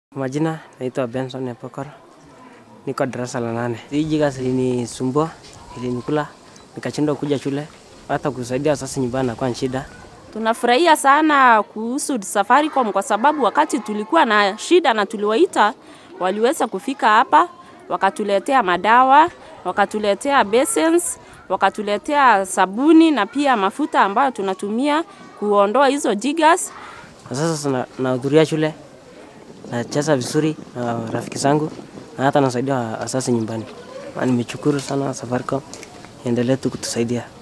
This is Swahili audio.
Majina naitwa Benson Epokor, niko darasa la nane. Hii jigas ilinisumbua, ilinikula, nikashindwa kuja shule, hata kusaidia wazazi nyumbani nakuwa ni shida. Tunafurahia sana kuhusu Safaricom kwa sababu wakati tulikuwa na shida na tuliwaita, waliweza kufika hapa, wakatuletea madawa, wakatuletea basins, wakatuletea sabuni na pia mafuta ambayo tunatumia kuondoa hizo jigas. Na sasa na- nahudhuria shule, nacheza vizuri na rafiki zangu, na hata nasaidia wazazi nyumbani. Na nimeshukuru sana Safaricom, endelee tu kutusaidia.